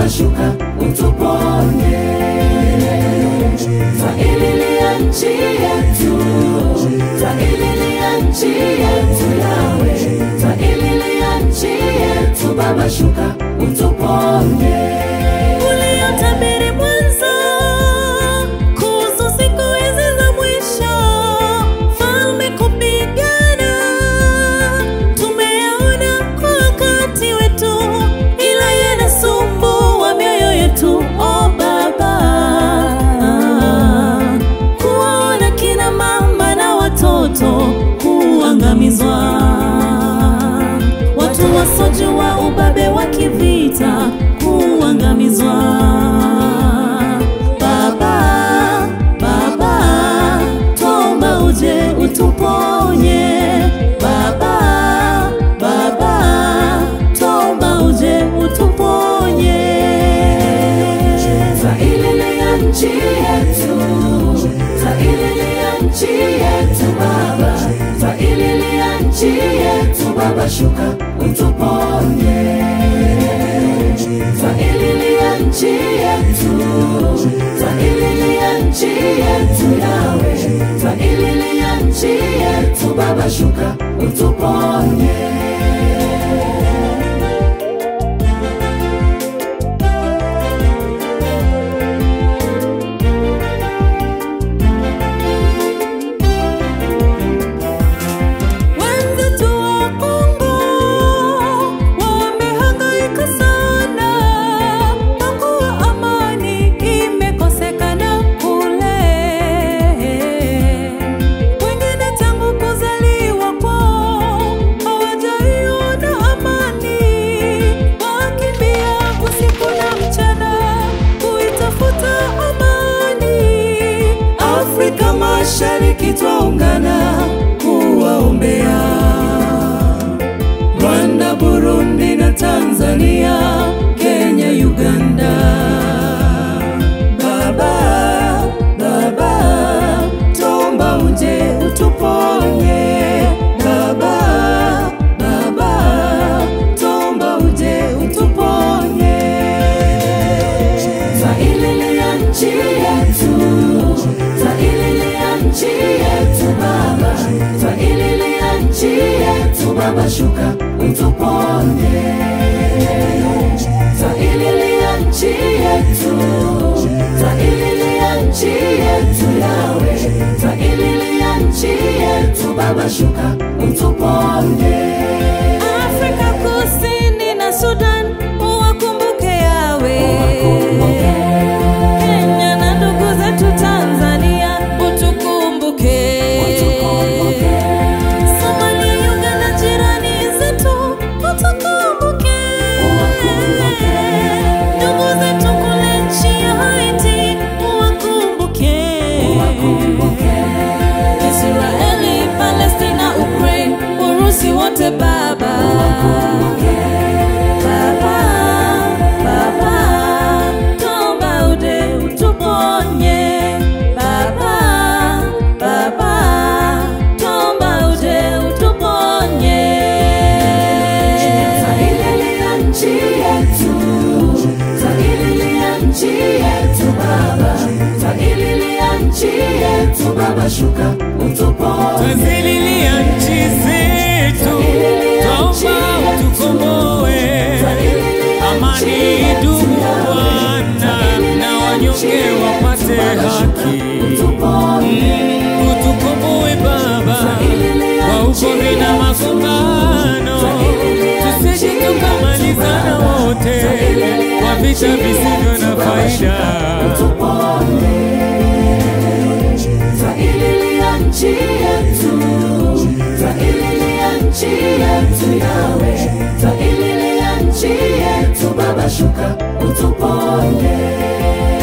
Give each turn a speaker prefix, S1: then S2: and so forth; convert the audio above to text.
S1: Baba shuka utuponye, twaililia nchi yetu, twaililia nchi yetu Yawe, twaililia nchi yetu Baba shuka utuponye.
S2: Uliyotabiri mwanzo kuhusu siku hizi za mwisho, falme kupigana, tumeyaona kwa wakati wetu, ila yanasumbua mioyo yetu. O Baba, kuwaona kina mama na watoto kuangamizwa, watu wasojua ubabe wa kivita kuangamizwa. Baba, Baba, tuomba uje utuponye. Baba, Baba, tuomba uje utuponye.
S1: Twaililia nchi yetu, twaililia nchi yetu Baba, twaililia nchi yetu Baba, shuka utuponye. Twaililia nchi yetu, twaililia nchi yetu Yawe, twaililia nchi yetu Baba, shuka utuponye.
S2: Wenzetu wa Kongo wamehangaika sana, kwa kuwa amani imekosekana kule. Wengine tangu kuzaliwa kwao hawajaiona amani, wakimbia usiku na mchana kuitafuta amani. Afrika Mashariki twaungana kuwaombea Rwanda, Burundi na Tanzania, Kenya, Uganda. Baba, Baba, tomba uje utuponye. Baba, Baba, tomba uje utuponye.
S1: Twaililia nchi yetu, twaililia nchi yetu Baba, twaililia nchi yetu Baba, shuka utuponye. Twaililia nchi yetu, twaililia nchi yetu Yawe, twaililia nchi yetu Baba, shuka utuponye.
S2: Afrika Kusini na Sudan uwakumbuke yawe. Kenya na ndugu zetu Tanzania utukumbuke. Somalia, Uganda, jirani zetu utukumbuke. Ndugu zetu kule nchi ya Haiti uwakumbuke. Israeli, Palestina, Ukraine, Urusi wote Baba. Baba, Baba, tuomba uje utuponye. Baba, Baba, tuomba uje utuponye.
S1: Twaililia nchi yetu, twaililia nchi yetu Baba, twaililia nchi yetu Baba, shuka utuponye.
S3: Twazililia nchi zetu, twaomba utukomboe. Amani idumu Bwana, na wanyonge wapate haki. Mm, Utukomboe Baba kwa ugomvi na magombano, tusije tukamalizana wote kwa vita visivyo na faida.
S1: Twaililia nchi yetu, twaililia nchi yetu Yawe, twaililia nchi yetu Baba, shuka utuponye.